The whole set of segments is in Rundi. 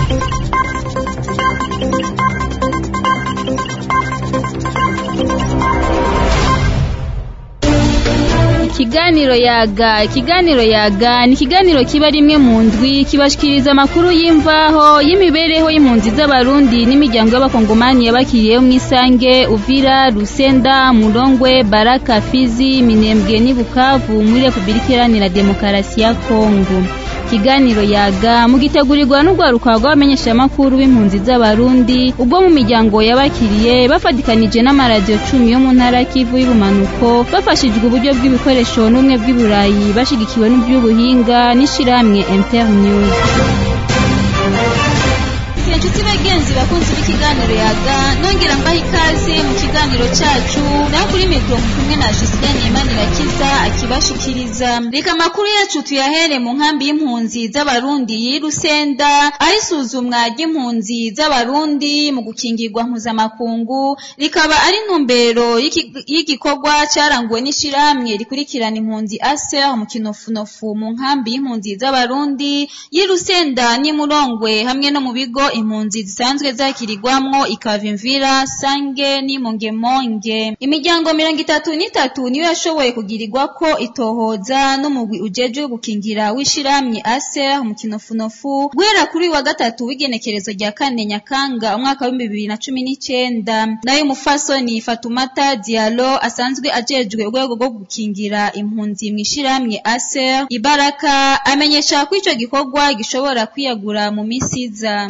ikiganiro yaga ikiganiro yaga ni ikiganiro kiba rimwe mu ndwi kibashikiriza amakuru y'imvaho y'imibereho y'impunzi z'abarundi n'imiryango y'abakongomani yabakiriyeho mu isange uvira rusenda murongwe baraka fizi minembwe n'i bukavu muri repubulika iharanira demokarasi ya kongo ikiganiro yaga mugitegurirwa n'urwaruka rw'abamenyeshamakuru b'impunzi z'abarundi ubwo mu miryango yabakiriye bafatikanije n'amaradiyo cumi yo mu ntara kivu y'ubumanuko bafashijwe uburyo bw'ibikoresho n'ubumwe bw'iburayi bashigikiwe n'iby'ubuhinga n'ishirahamwe internews inshuti bagenzi bakunzi b'ikiganiro yaga nongera mbaha ikaze mu kiganiro cyacu naho kuri mikoro kumwe na Justine Imanirakiza akibashikiriza reka amakuru yacu tuyahere mu nkambi y'impunzi z'abarundi y'Irusenda aho isuzumwa ry'impunzi z'abarundi mu gukingirwa mpuzamakungu rikaba ari intumbero y'igikorwa cyaranguwe n'ishirahamwe rikurikirana impunzi ASER mu kinofunofu mu nkambi y'impunzi z'abarundi y'Irusenda n'Imurongwe hamwe no mu bigo impunzi zisanzwe zakirirwamwo ikavimvira sange n'imongemonge imiryango mirongo itatu n'itatu niyo yashoboye kugirirwa ko itohoza n'umugwi ujejwe gukingira w'ishirahamwe aser mu kinofunofu guhera kuri wa gatatu w'igenekerezo rya kane nyakanga umwaka w'ibihumbi bibiri na cumi n'icenda nayo umufasoni fatumata dialo asanzwe ajejwe urwego rwo gukingira impunzi mu ishirahamwe aser ibaraka amenyesha ko ico gikorwa gishobora kwiyagura mu misi iza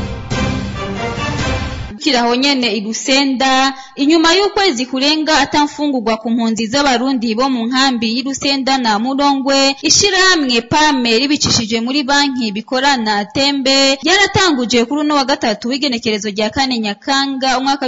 kiraho nyene igusenda inyuma y'ukwezi kurenga atamfungurwa ku mpunzi z'abarundi bo mu nkambi y'Irusenda na Murongwe ishirahamwe PAME ribicishije muri banki bikorana tembe yaratanguje kuri uno wa gatatu w'igenekerezo rya kane Nyakanga umwaka wa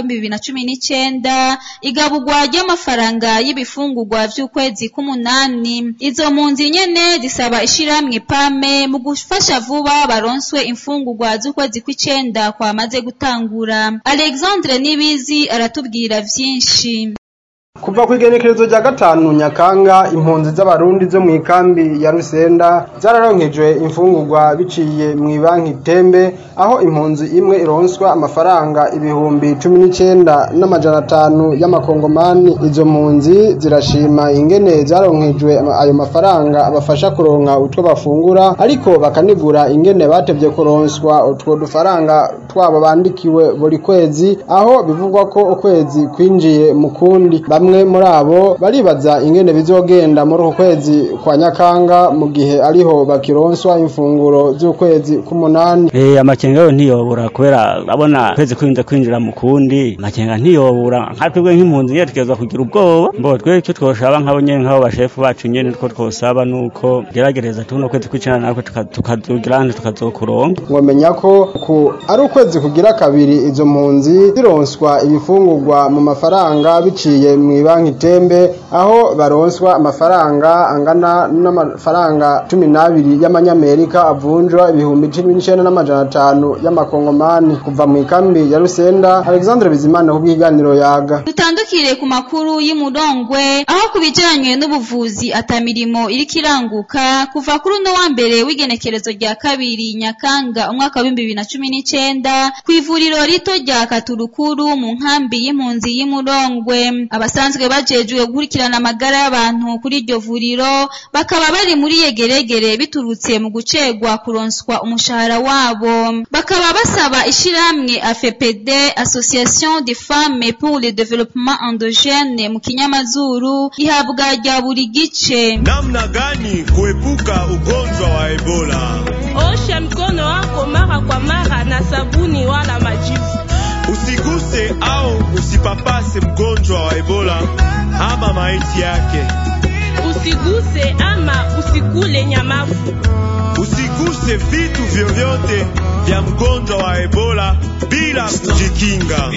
2019 igabugwa ry'amafaranga y'ibifungurwa vy'ukwezi k'umunani izo mpunzi nyene zisaba ishirahamwe PAME mu gufasha vuba baronswe imfungurwa z'ukwezi kw'icenda kwamaze gutangura Alexandre Nibizi aratubwira vyinshi kuva ku igenekerezo rya gatanu nyakanga impunzi z'abarundi zo mu ikambi ya rusenda zararonkejwe imfungurwa biciye mu ibanki tembe aho impunzi imwe ironswa amafaranga ibihumbi cumi n'icenda n'amajana atanu y'amakongomani izo mpunzi zirashima ingene zaronkejwe ayo mafaranga abafasha kuronka utwo bafungura ariko bakanigura ingene batevye kuronswa utwo dufaranga twabo bandikiwe buri kwezi aho bivugwa ko ukwezi kwinjiye mu kundi bamwe muri abo baribaza ingene bizogenda muri uku kwezi kwa nyakanga mu gihe ariho bakironswa imfunguro z'ukwezi k'umunani eh amakenga yo ntiyobura kubera abona kwezi kwinze kwinjira mu kundi amakenga ntiyobura nka twebwe nk'impunzi nyene tukezwa kugira ubwoba mbo twe icyo twoshaba nk'abo nyene nk'abo bashefu bacu nyene two twosaba nuko geragereza tuno kwezi kw'icenda natwe tukazugira handi tukazokuronka ngomenya ko ku ari ukwezi kugira kabiri izo mpunzi zironswa ibifungurwa mu mafaranga biciye mu banki tembe aho baronswa amafaranga angana n'amafaranga cumi n'abiri y'amanyamerika avunjwa ibihumbi cumi n'icenda n'amajana atanu y'amakongomani kuva mu ikambi ya rusenda alexandre bizimana ku bw'iganiro yaga dutandukire ku makuru y'umurongwe aho ku bijanye n'ubuvuzi atamirimo iriko iranguka kuva kuri uno wa mbere w'igenekerezo rya kabiri nyakanga umwaka w'ibihumbi bibiri na cumi n'icenda kw'ivuriro rito rya katurukuru mu nkambi y'impunzi y'umurongwe abasanzwe bajejwe gukurikirana amagara y'abantu kuri iryo vuriro bakaba bari muri yegeregere biturutse mu gucegwa kuronswa umushahara wabo bakaba basaba ishirahamwe AFPD Association des femmes pour le développement endogène mu kinyamazuru ihabwa rya buri gice namna gani kuepuka ugonjwa wa Ebola osha mkono wako mara kwa mara na sabuni wala majivu usiguse au usipapase mgonjwa wa Ebola ama maiti yake. Usiguse ama usikule nyamafu. Usiguse vitu vyovyote vya mgonjwa wa Ebola bila kujikinga.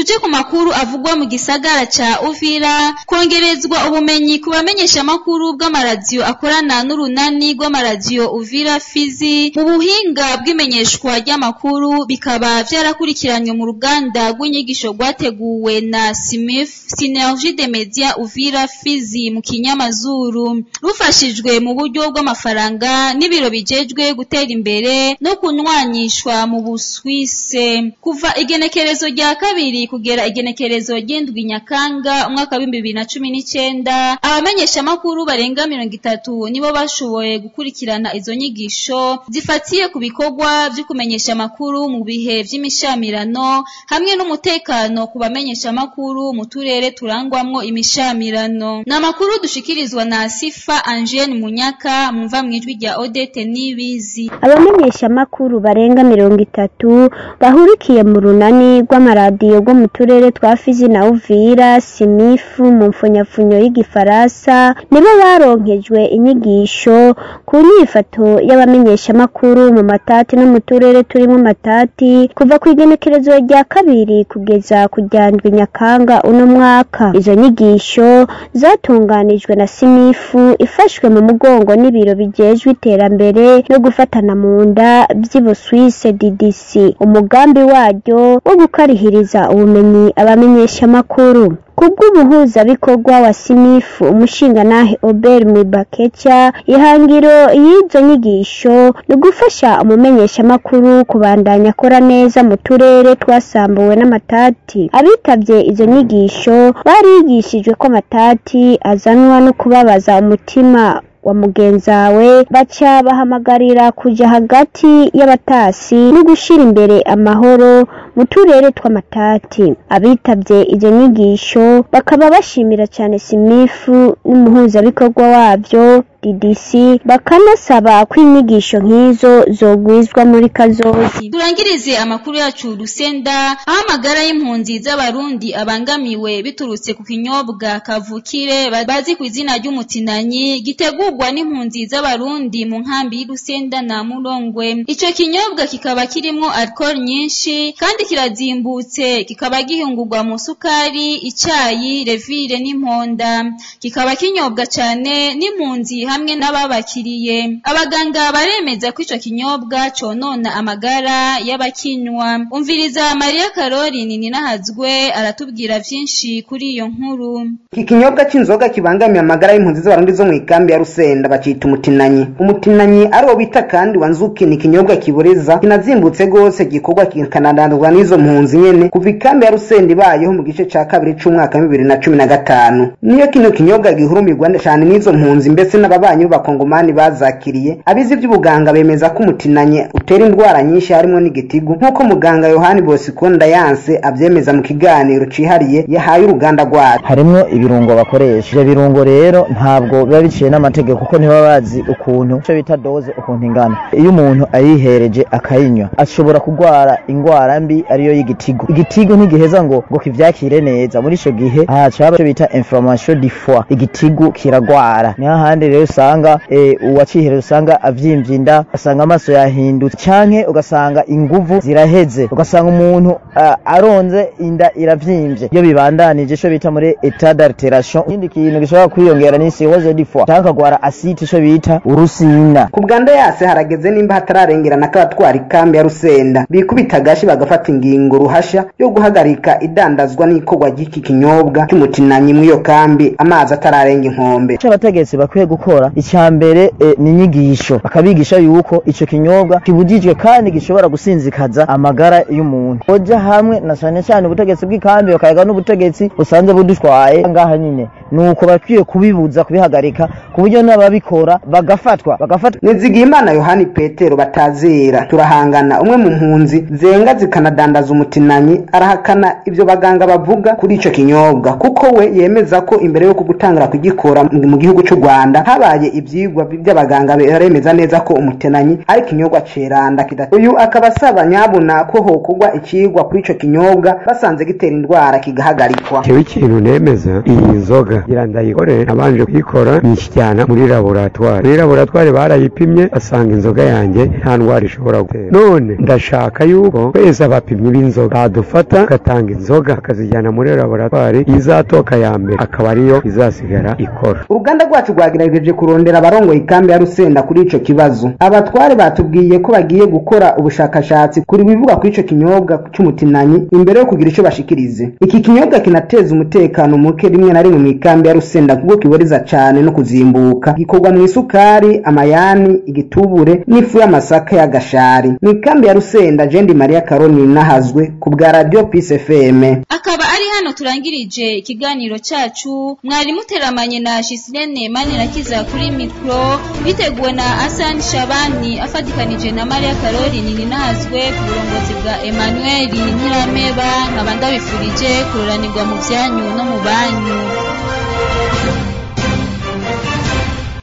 tuje ku makuru avugwa mu gisagara ca Uvira kongerezwa ubumenyi ku bamenyesha makuru bw'amaradiyo akorana n'urunani rw'amaradiyo Uvira Fizi mu buhinga bw'imenyeshwa ry'amakuru bikaba vyarakurikiranywe mu ruganda rw'inyigisho rwateguwe na SIMIF Synergie de Media Uvira Fizi mu kinyamazuru rufashijwe mu buryo bw'amafaranga n'ibiro bijejwe gutera imbere no kunywanyishwa mu Buswise kuva igenekerezo rya kabiri kugera igenekerezo ry'indwi Nyakanga umwaka w'ibihumbi bibiri na cumi n'icenda abamenyesha makuru barenga mirongo itatu nibo bashoboye gukurikirana izo nyigisho zifatiye ku bikorwa vyo kumenyesha makuru mu bihe vy'imishamirano hamwe n'umutekano ku bamenyesha makuru mu turere turangwamwo imishamirano ni amakuru dushikirizwa na Sifa Angene Munyaka mumva mwijwi rya Odete Nibizi abamenyeshamakuru barenga mirongo itatu bahurikiye mu runani rw'amaradiyo rwo mu turere twa Fizi na Uvira Simifu mu mfunyapfunyo y'igifaransa nibo baronkejwe inyigisho ku nyifato y'abamenyeshamakuru mu matati no mu turere turimo matati kuva ku igenekerezo rya kabiri kugeza ku rya ndwi Nyakanga uno mwaka izo nyigisho zatunganijwe na Simifu ifashwe mu mugongo n'ibiro bijejwe iterambere no gufatana mu nda by'Ibuswise DDC umugambi waryo wo gukarihiriza ubumenyi abamenyeshamakuru kubw'umuhuzabikorwa wa sinifu umushingantahe Obert Mwibakeca ihangiro y'izo nyigisho ni ugufasha umumenyeshamakuru kubandanya akora neza mu turere twasambuwe n'amatati abitabye izo nyigisho barigishijwe ko amatati azanwa no kubabaza umutima wa mugenzawe baca bahamagarira kuja hagati y'abatasi no gushira imbere amahoro mu turere tw'amatati abitabye izo nyigisho bakaba bashimira cyane simifu n'umuhuzabikorwa wabyo DDC bakanasaba ko inyigisho nk'izo zogwizwa muri kazozi turangirize amakuru yacu rusenda aho amagara y'impunzi z'abarundi abangamiwe biturutse ku kinyobwa kavukire bazi ku izina ry'umutinanyi gitegurwa n'impunzi z'abarundi mu nkambi y'Urusenda na Murongwe ico kinyobwa kikaba kirimwo alcohol nyinshi kandi kirazimbutse kikaba gihingurwa mu sukari icayi revire n'imponda kikaba kinyobwa cane n'impunzi hamwe n'ababakiriye abaganga baremeza ko ico kinyobwa conona amagara y'abakinywa umviriza Maria Caroline ninahazwe aratubwira vyinshi kuri iyo nkuru iki kinyobwa c'inzoga kibangamiye amagara y'impunzi z'abarundi zo mu ikambi ya Rusenda bacita umutinanyi umutinanyi ari wo bita kandi wanzuki ni ikinyobwa kiboreza kinazimbutse gose gikorwa kikanadandurwa n'izo mpunzi nyene kuva ikambi ya Rusenda ibayeho mu gice ca kabiri c'umwaka wa bibiri na cumi na gatanu niyo kino kinyobwa gihurumirwa cane n'izo mpunzi mbese n'ababanyi b'abakongomani bazakiriye abizi ivy'ubuganga bemeza ko umutinanyi utera indwara nyinshi harimo n'igitigu nk'uko muganga Yohani Bosco Ndayanse avyemeza mu kiganiro cihariye yahaye uruganda rwacu harimwo ibirungo bakoresha ivyo birungo rero ntabwo biba biciye n'amategeko kuko ntibaba bazi ukuntu ico bita doze ukuntu ingana iyo umuntu ayihereje akayinywa ashobora kurwara ingwara mbi ariyo y'igitigu igitigu ntigiheza ngo ngo kivyakire neza muri ico gihe haca haba ico bita inflammation du foie igitigu kiragwara niho handi rero usanga e, uwacihereje usanga avyimvye inda ugasanga amaso yahindutse canke ugasanga inguvu ziraheze ugasanga umuntu uh, aronze inda iravyimvye iyo bibandanije ico bita muri etat d'alteration ikindi kintu gishobora kwiyongera ni cirrhose du foie canke akagwara asite ico bita urusina ku bwanda yase harageze nimba hatararengerana k'abatwara ikambi ya Rusenda bikubita agashi bagafata ingingo ruhasha yo guhagarika idandazwa n'ikorwa ry'iki kinyobwa cy'umutinanyi mw'iyo kambi amazi atararenga inkombe ico abategetsi bakwiye gukora icya mbere e, ni inyigisho bakabigisha yuko ico kinyobwa kibujijwe kandi gishobora gusinzikaza amagara y'umuntu oja hamwe na cane cane ubutegetsi bw'ikambi bakayaga n'ubutegetsi busanzwe budutwaye ngaha nyine nuko bakwiye kubibuza kubihagarika ku buryo n'ababikora bagafatwa bagafatwa nizigiye imana yohani petero batazera turahangana umwe mu mpunzi zenga zikanadandaza umutinanyi arahakana ibyo baganga bavuga kuri ico kinyobwa kuko we yemeza ko imbere yo kugutangira kugikora mu gihugu cy'u Rwanda habaye abaye ivyigwa by'abaganga baremeza neza ko umutenanyi ari ikinyobwa ceranda kidata uyu akaba asaba nyabuna ko hokorwa icigwa kuri ico kinyobwa basanze gitera indwara kigahagarikwa jewe ikintu nemeza iyi nzoga ngira ndayikore nabanje kuyikora nyishyijyana muri laboratwari muri laboratwari barayipimye basanga inzoga yanjye nta ndwara ishobora gutera none ndashaka yuko twese abapimyi b'inzoga badufata bagatanga inzoga bakazijyana muri laboratwari izatoka ya mbere akaba ariyo izasigara ikora uruganda rwacu rwagerageje kurondera abarongoye ikambi ya rusenda kuri ico kibazo abatware batubwiye ko bagiye gukora ubushakashatsi kuri bivuga kuri ico kinyobwa c'umutinanyi imbere yo kugira ico bashikirize iki kinyobwa kinateza umutekano muke rimwe na rimwe mu ikambi ya rusenda kuko kiboreza cane no kuzimbuka gikorwa mu isukari amayani igitubure n'ifu y'amasaka y'agashari mu ikambi ya rusenda jendi maria karoni nahazwe ku bwa radio peace fm akaba ari hano turangirije ikiganiro cacu mwari muteramanye na Shisilene Manirakiza kuri mikro biteguwe na Hassan Shabani afatikanije na Maria Caroline ninazwe ku burongozi bwa Emmanuel Ntirameba nkaba ndabifurije kuroranirwa mu vyanyu no mu banyu